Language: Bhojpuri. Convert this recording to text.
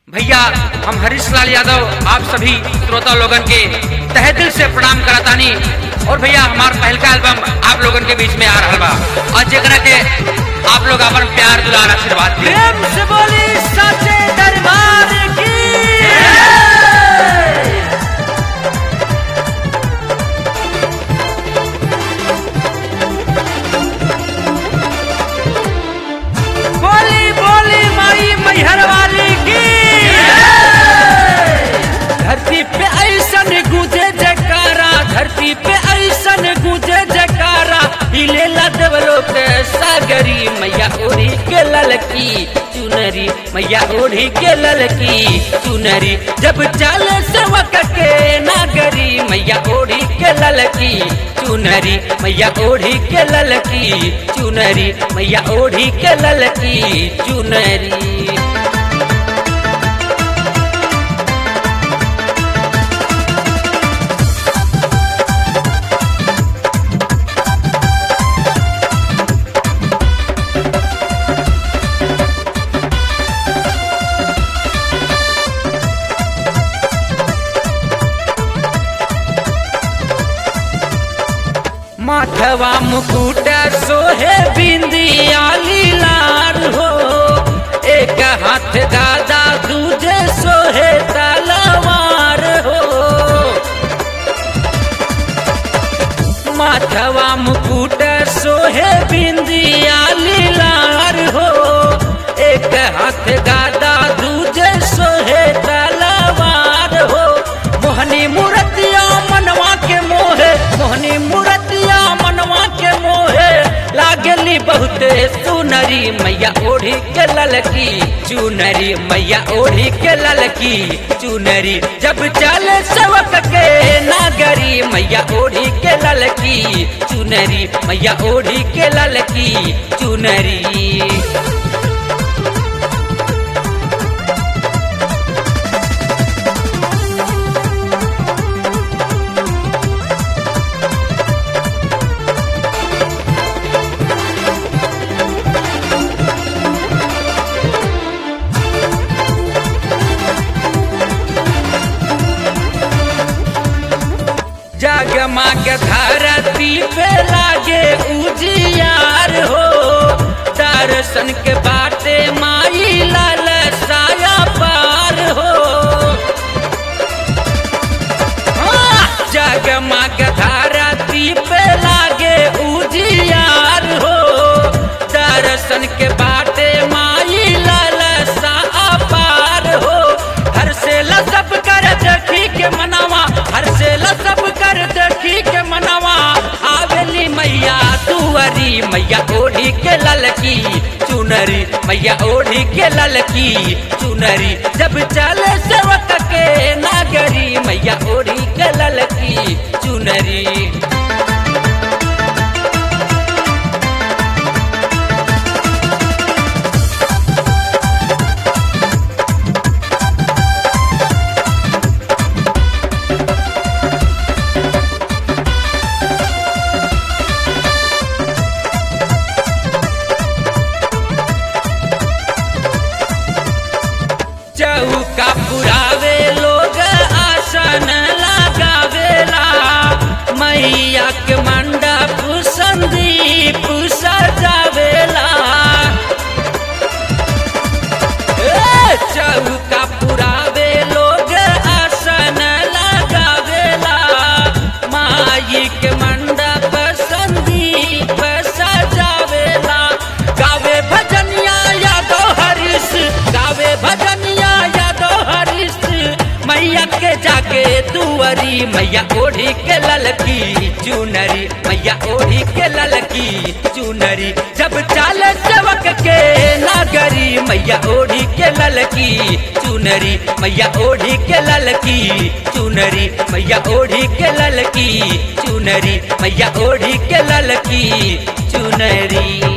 भैया हम हरीश लाल यादव आप सभी श्रोता लोगन के तहे दिल से प्रणाम करतानी और भैया हमार पहलका एल्बम आप लोगन के बीच में आ रहा बा और जेकरा के आप लोग अपन प्यार दुलार आशीर्वाद दी प्रेम से बोली सच्चे दरबार की बोली बोली माई मैहर वाली की धरती पे ऐसन गूंजे जयकारा धरती पे ऐसन गूंजे जयकारा हिले देवलो के सागरी मैया ओढ़ी के ललकी चुनरी मैया ओढ़ी के ललकी चुनरी जब चाले सेवक के नागरी मैया ओढ़ी के ललकी चुनरी मैया ओढ़ी के ललकी चुनरी मैया ओढ़ी के ललकी चुनरी माथवा मुकुट सोहे बिंदिया लीलार हो एक हाथ गादा दूजे सोहे तलवार हो माथवा मुकुट सोहे बिंदिया लीलार हो एक हाथ गादा दूजे सोहे तलवार हो मोहनी मूर्तिया मनवा के मोहे मोहनी मूर्तिया मनवा के मोहे लागली बहुते सुनरी मैया ओढ़ी के ललकी चुनरी मैया ओढ़ी के ललकी चुनरी जब चले सेवक के नागरी मैया ओढ़ी के ललकी चुनरी मैया ओढ़ी के ललकी चुनरी जगमग धरती पे लागे उजियार हो दर्शन के बाटे माई लाल साया पार हो हाँ! जगमग धरती पे लागे उजियार हो दर्शन के बाटे माई लाल सा पार हो हर से सब कर देखी के मनावा हर से सब कर देखी के मनावा आवेली मैया तुअरी मैया ओढ़ी के ललकी चुनरी मैया ओढ़ी के ललकी चुनरी जब चले सेवक के नागरी मैया ओढ़ी के ललकी चुनरी चौका पुरावे लोग आसन लगावेला मैया के मंडप संदीप सजावेला ए, चौका पुरावे लोग आसन लगावेला माई के मंडप संदीप सजावेला गावे भजनिया यादव हरीश गावे भजनिया यादव हरीश मैया के जाके दुअरी मैया ओढ़ी के ललकी चुनरी मैया ओढ़ी के ललकी चुनरी जब चाले सेवक के नागरी मैया ओढ़ी के ललकी चुनरी मैया ओढ़ी के ललकी चुनरी मैया ओढ़ी के ललकी चुनरी मैया ओढ़ी के ललकी चुनरी